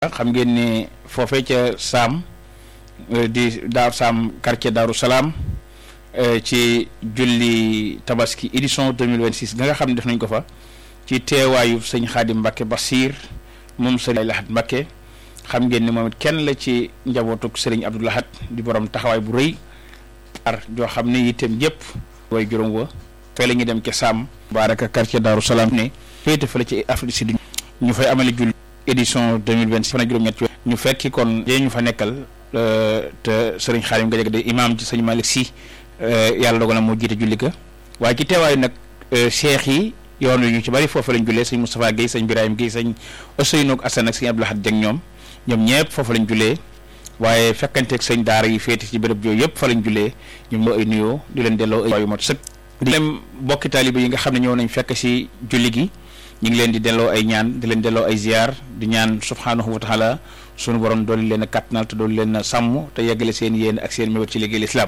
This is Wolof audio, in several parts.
xam ngeen ne foofee ca Saam di Daaru Saam quartier Daaru Salaam ci julli tabaski édition 2026 nga nga xam ne def nañ ko fa ci teewaayu sëñ Xaadim Mbacke Basir moom sëriñ Lahat Mbacke xam ngeen ne moom it kenn la ci njabootuk sëriñ Abdou Lahat di borom taxawaay bu rëy ar joo xam ne itam yëpp way juróom wa fee la ñuy dem ca Saam baaraka quartier Daaru Salaam ne féete fa la ci Afrique Sud ñu fay amale julli édition 2026 fan ak juróom-ñett ñu fekki kon yee ñu fa nekkal te sëriñ Xaadim Gadiaga de imam ci sëñ Malick Sy yàlla dogal na moo jiite julli ka waaye ci teewaayu nag cheikh yi yoon wi ñu ci bari foofu lañ jullee sëñ Moustapha Guèye sëñ Birahim Guèye sëñ Ousseynou ak Assane ak sëñ Abdou Lahad Dieng ñoom ñoom ñëpp foofu lañ jullee waaye fekkanteeg sëñ daara yi féete ci béréb yooyu yëpp fa lañ jullee ñoom ñoo ay nuyoo di leen delloo ay yu mot sëkk di leen bokki taaliba yi nga xam ne ñëw nañ fekk si julli gi ñu ngi leen di delloo ay ñaan di leen delloo ay ziar di ñaan subhaanahu wa taala sunu borom dooli leen a kàttanal te dooli leen a sàmm te yeggale seen yéen ak seen mébét ci liggéey lislaam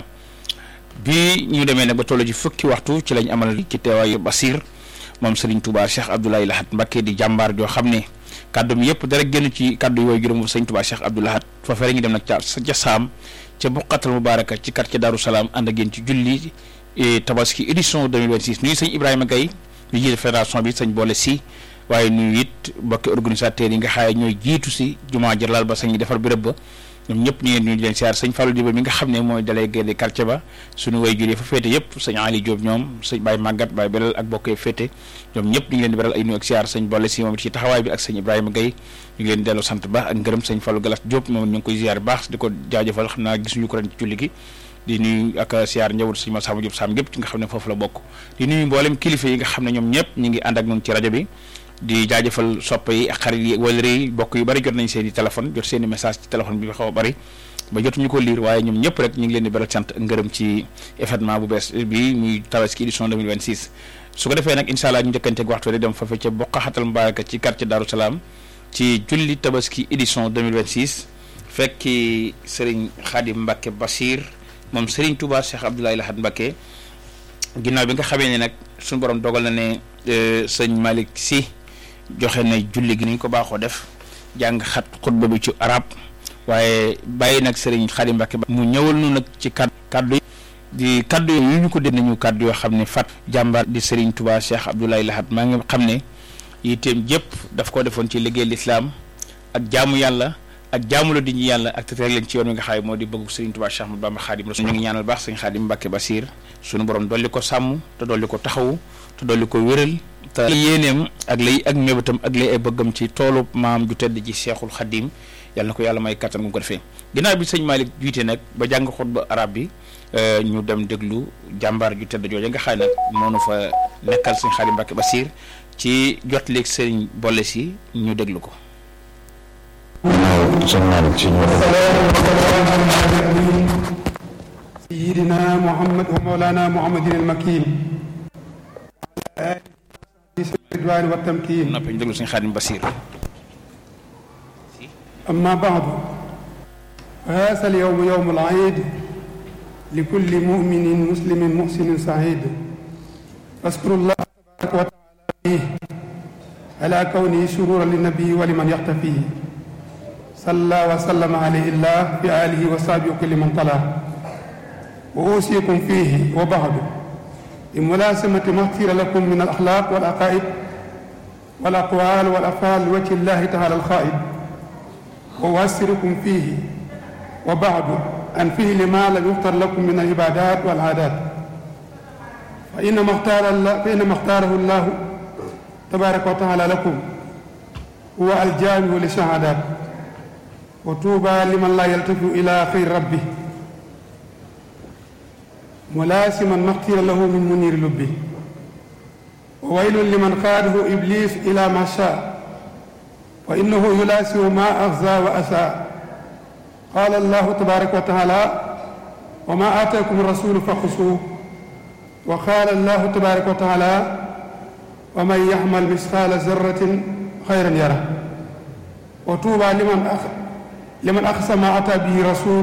bi ñu demee nag ba toll ci fukki waxtu ci lañ amal ci teewaayu Basir moom Serigne Touba Cheikh Abdoulaye Lahat Mbacké di jàmbaar joo xam ne kàddu mi yëpp dara génn ci kàddu yooyu juróom Serigne Touba Cheikh Abdou Lahat foofee la ñu dem nag ca ca Saam ca Buqatal Mubaraka ci quartier Darou Salaam ànd ak yéen ci julli tabaski édition 2026 nuyu sëñ Ibrahima Gaye ñu jiite fédération bi sëñ boole si waaye nuyu it mbokki organisateurs yi nga xaaye ñooy jiitu si jumaa jër laal ba sañ defar béréb ba ñoom ñëpp ñu ngeen ñu leen siyaar sëñ Fallou Diba mi nga xam ne mooy délégué de quartier ba suñu way juree fa féete yëpp sëñ Ali Diop ñoom sëñ Baye Magat Baye Belal ak bokkee féete ñoom ñëpp ñu ngi leen di beral ay nuyu ak siyaar sëñ boole si moom it ci taxawaay bi ak sëñ Ibrahima Gaye ñu ngi leen di delloo sant ba ak ngërëm sëñ Fallou Galas Diop moom ñu ngi koy ziar baax di ko jaajëfal xam naa gisuñu ko ren ci julli gi di nuyu ak siyaar njabootu sëñ Massamba Diop Sam gépp ci nga xam ne foofu la bokk di nuyu mboolem kilifa yi nga xam ne ñoom ñëpp ñu ngi ànd ak ñun ci rajo bi di jaajëfal soppe yi ak xarit yi wala yi bokk yu bari jot nañ seen i téléphone jot seen i message ci téléphone bi xaw a bari ba jotuñu ko liir waaye ñoom ñëpp rek ñu ngi leen di beral sant ak ngërëm ci événement bu bees bi muy tabaski édition 2026 su ko defee nag incha allah ñu njëkkanteeg waxtu rek dem fa ca Boqaxatal Mbaraka ci quartier Darou Salaam ci julli tabaski édition 2026 fekki Serigne Khadim Mbacke Basir moom Serigne Touba Cheikh Abdoulaye Lahat Mbacke ginnaaw bi nga xamee ne nag suñu borom dogal na ne sëñ Malick Sy joxe na julli gi ni ñu ko baaxoo def jàng xat xutba bi ci arab waaye bàyyi nag Serigne Khadim Mbacke mu ñëwal nu nag ci kaddu kaddu di kaddu yu ñu ko dégg nañu kaddu yoo xam ne fat jàmbaar di Serigne Touba Cheikh Abdoulaye Lahat maa ngi xam ne yitteem jëpp daf ko defoon ci liggéey lislaam ak jaamu yàlla ak jaamu la di ñu yàlla ak te teg leen ci yoon wi nga xam ne moo di bëgg Serigne Touba Cheikh Ahmadou Bamba Khadim Rasul ñu ngi ñaanal baax Serigne Khadim Mbacke Basir suñu borom dolli ko sàmm te dolli ko taxawu te dolli ko wéral te yéeneem ak lay ak mébétam ak lay ay bëggam ci toolu maam ju tedd ji Cheikhul Khadim yàlla na ko yàlla may kattan gu ko defee ginnaaw bi sëñ Malick jiite nag ba jàng xutba arab bi ñu dem déglu jàmbaar ju tedd jooja nga xam nag moonu fa nekkal sëñ Khadim Mbacke Basir ci jot léegi sëriñ boole si ñu déglu ko سيدنا محمد ومولانا محمد المكين الرضوان والتمكين noppi ñu déglu sëñ Khadim Basir أما بعد فهذا اليوم يوم العيد لكل مؤمن مسلم محسن سعيد أشكر الله تبارك وتعالى فيه على كونه سرورا للنبي ولمن يقتفيه صلى وسلم عليه الله في آله وصحبه وكل من طلع وأوصيكم فيه وبعد بملازمة ما اختير لكم من الأخلاق والعقائد والأقوال والأفعال لوجه الله تعالى الخائد وأوسركم فيه وبعد عن فعل ما لم يختر لكم من العبادات والعادات فإنما اختار الله فإنما اختاره الله تبارك وتعالى لكم هو الجامع للشهادات وطوبى لمن لا يلتفت إلى خير ربه ملاسما ما اختير له من منير لبه وويل لمن خاده إبليس إلى ما شاء فإنه يلاسم ما أغزى وأساء قال الله تبارك وتعالى وما آتاكم الرسول فخذوه وقال الله تبارك وتعالى ومن يعمل مثقال ذرة خيرا يره وطوبى لمن أخ لمن أخذ ما أتى به رسول